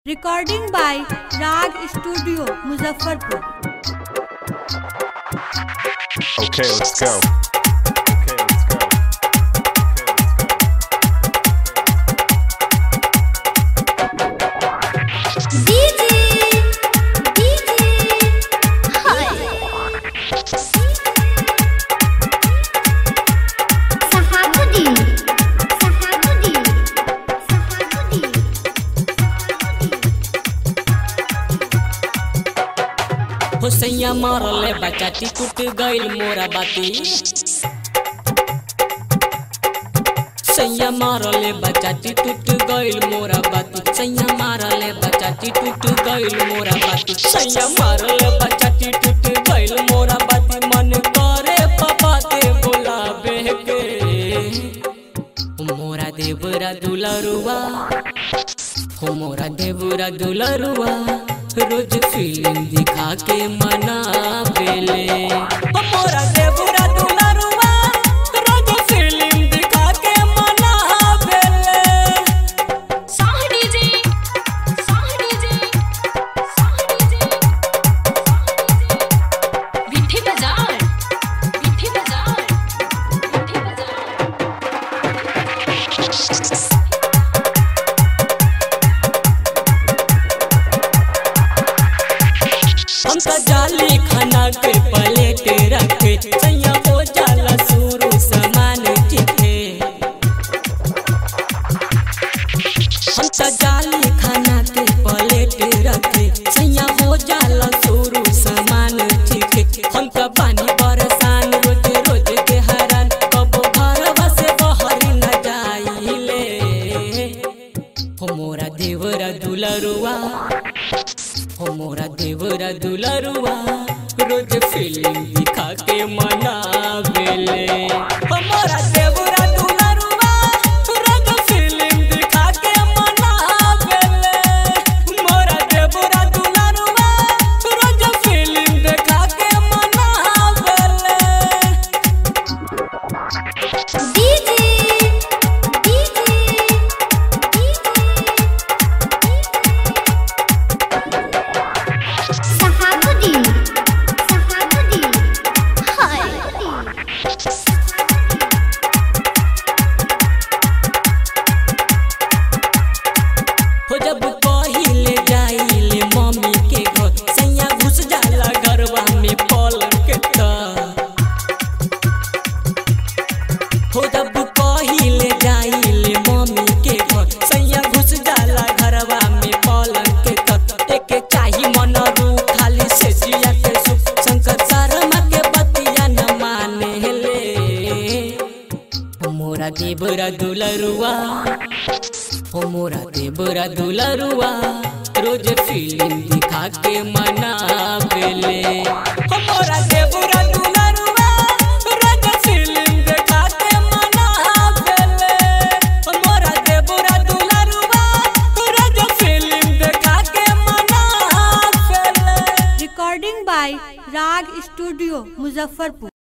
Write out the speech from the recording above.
Recording by Rag Studio, Muzaffarpur. Okay, let's go. Okay, let's go. DJ DJ Sahabuddin Sahabuddin Sahabuddin हो सैया मारले बचाती टूट गइल मोरा बाती सैया मारले बचाती टूट गइल मोरा बाती सैया मारले बचाती टूट गइल मोरा बाती सैया मारले बचाती टूट गइल मोरा बाती मन करे पापा ते बोलाबे के मोरा देवरा दुलरुआ हो मोरा देवरा दुलरुआ रोज फिल्म दिखा के मना बेले हो मोरा देवरा दुलरुआ रोज फिल्म दिखा के मना बेले Sah DJ Sah DJ Sah DJ विठी बाजार विठी बाजार विठी बाजार हम तो जाली खाना के प्लेट रखे सैया हो जाला शुरू सामान टिके हम तो जाली खाना के प्लेट रखे सैया हो जाला शुरू सामान टिके हम तो पानी बरसान रोज रोज के हरान कबो घरवा से बाहर न जाइले हो मोरा देवरा दुलरुआ हो मोरा देवरा दुलरुआ रोज फिल्म दिखा के मना बेले हो मोरा देवरा दुलरुआ रोज फिल्म दिखा के मना बेले मोरा देवरा दुलरुआ रोज फिल्म दिखा के मना बेले DJ DJ Sahabuddin Sahabuddin Hai हो जब पहिले जाइले मम्मी के घर सैया घुस जाला घरवा में पलंग के तर हो जब पहिले जाइले मम्मी के घर सैया घुस जाला घरवा में पलंग के तर एक चाही मन रू खाली से जिया के सुख शंकर शर्मा के बतिया न माने ले हो मोरा देवरा दुलरुआ हो मोरा देवरा दुलरुआ रोज फिल्म दिखा के मना बेले हो मोरा देवरा दुलरुआ रोज फिल्म दिखा के मना बेले हो मोरा देवरा दुलरुआ रोज फिल्म दिखा के मना बेले Recording by Rag Studio, Muzaffarpur.